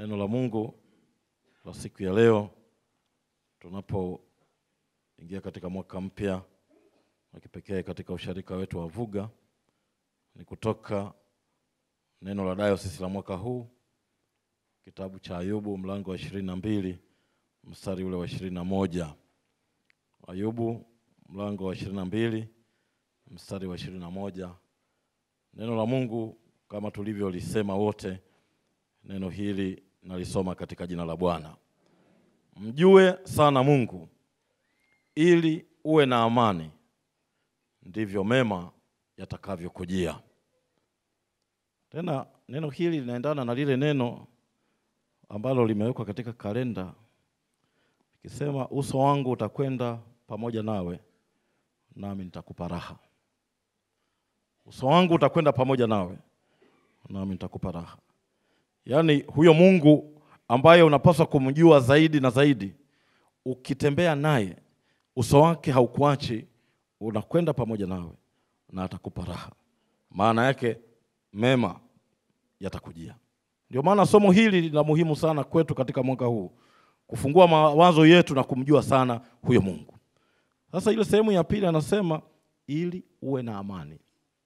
Neno la Mungu la siku ya leo tunapoingia katika mwaka mpya wa kipekee katika usharika wetu wa Vuga ni kutoka neno la dayosisi la mwaka huu, kitabu cha Ayubu mlango wa ishirini na mbili mstari ule wa ishirini na moja Ayubu mlango wa ishirini na mbili mstari wa ishirini na moja Neno la Mungu kama tulivyolisema wote, neno hili nalisoma katika jina la Bwana. Mjue sana Mungu ili uwe na amani, ndivyo mema yatakavyokujia. Tena neno hili linaendana na lile neno ambalo limewekwa katika kalenda ikisema, uso wangu utakwenda pamoja nawe, nami nitakupa raha. Uso wangu utakwenda pamoja nawe, nami nitakupa raha. Yaani huyo Mungu ambaye unapaswa kumjua zaidi na zaidi, ukitembea naye uso wake haukuachi, unakwenda pamoja nawe na atakupa raha. Maana yake mema yatakujia. Ndio maana somo hili la muhimu sana kwetu katika mwaka huu, kufungua mawazo yetu na kumjua sana huyo Mungu. Sasa ile sehemu ya pili anasema ili uwe na amani.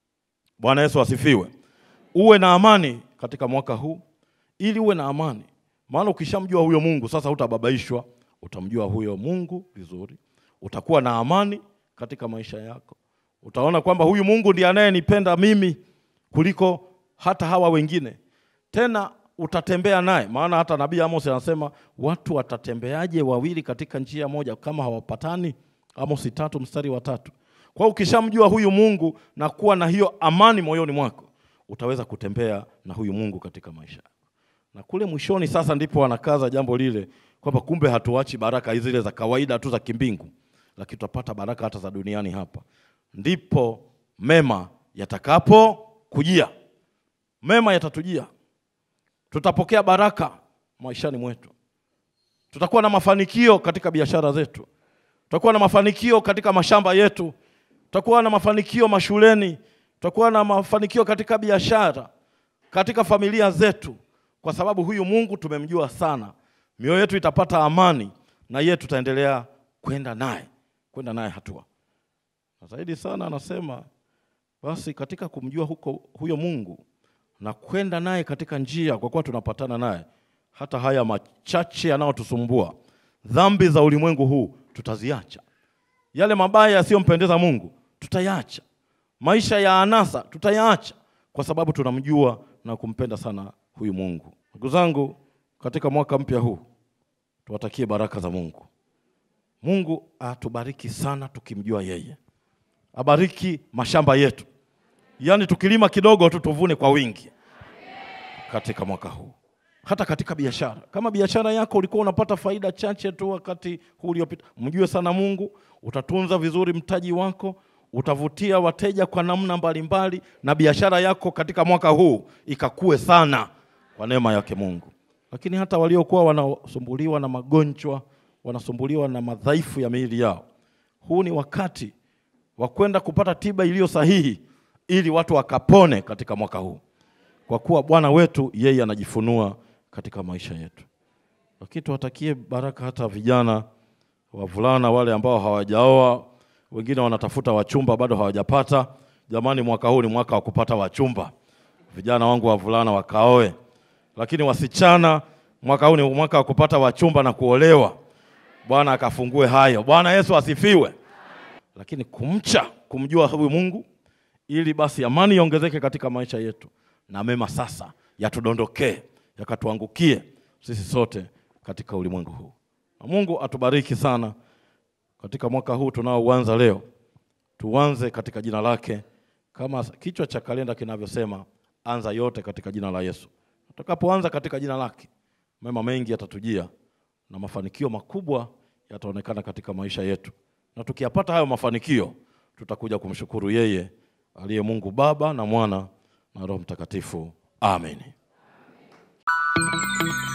Bwana Yesu asifiwe. Uwe na amani katika mwaka huu, ili uwe na amani. Maana ukishamjua huyo Mungu sasa, hutababaishwa, utamjua huyo Mungu vizuri, utakuwa na amani katika maisha yako. Utaona kwamba huyu Mungu ndiye anayenipenda mimi kuliko hata hawa wengine. Tena utatembea naye, maana hata nabii Amos anasema watu watatembeaje wawili katika njia moja kama hawapatani? Amos tatu mstari wa tatu. Kwa hiyo ukishamjua huyu Mungu na kuwa na hiyo amani moyoni mwako, utaweza kutembea na huyu Mungu katika maisha yako. Na kule mwishoni sasa ndipo wanakaza jambo lile kwamba kumbe hatuachi baraka zile za kawaida tu za kimbingu, lakini tutapata baraka hata za duniani hapa. Ndipo mema yatakapo kujia, mema yatatujia, tutapokea baraka maishani mwetu, tutakuwa na mafanikio katika biashara zetu, tutakuwa na mafanikio katika mashamba yetu tutakuwa na mafanikio mashuleni, tutakuwa na mafanikio katika biashara, katika familia zetu, kwa sababu huyu Mungu tumemjua sana. Mioyo yetu itapata amani na yeye tutaendelea kwenda naye, kwenda naye hatua na zaidi sana. Anasema basi katika kumjua huko huyo Mungu na kwenda naye katika njia, kwa kuwa tunapatana naye, hata haya machache yanayotusumbua, dhambi za ulimwengu huu tutaziacha yale mabaya yasiyompendeza Mungu tutayaacha, maisha ya anasa tutayaacha, kwa sababu tunamjua na kumpenda sana huyu Mungu. Ndugu zangu, katika mwaka mpya huu tuwatakie baraka za Mungu. Mungu atubariki sana tukimjua yeye, abariki mashamba yetu, yaani tukilima kidogo tu tuvune kwa wingi katika mwaka huu hata katika biashara. Kama biashara yako ulikuwa unapata faida chache tu wakati huu uliopita, mjue sana Mungu, utatunza vizuri mtaji wako, utavutia wateja kwa namna mbalimbali, na biashara yako katika mwaka huu ikakue sana kwa neema yake Mungu. Lakini hata waliokuwa wanasumbuliwa na magonjwa, wanasumbuliwa na madhaifu ya miili yao, huu ni wakati wa kwenda kupata tiba iliyo sahihi, ili watu wakapone katika mwaka huu, kwa kuwa Bwana wetu yeye anajifunua katika maisha yetu. Lakini tuwatakie baraka hata vijana wavulana wale ambao hawajaoa, wengine wanatafuta wachumba bado hawajapata. Jamani, mwaka huu ni mwaka wa kupata wachumba, vijana wangu wavulana wakaoe. Lakini wasichana, mwaka huu ni mwaka wa kupata wachumba na kuolewa. Bwana akafungue hayo. Bwana Yesu asifiwe. Lakini kumcha, kumjua huyu Mungu, ili basi amani iongezeke katika maisha yetu na mema sasa yatudondokee yakatuangukie sisi sote katika ulimwengu huu. Na Mungu atubariki sana katika mwaka huu tunaoanza leo, tuanze katika jina lake, kama kichwa cha kalenda kinavyosema, anza yote katika jina la Yesu. Tutakapoanza katika jina lake, mema mengi yatatujia na mafanikio makubwa yataonekana katika maisha yetu, na tukiyapata hayo mafanikio, tutakuja kumshukuru yeye aliye Mungu Baba na Mwana na Roho Mtakatifu. Amen.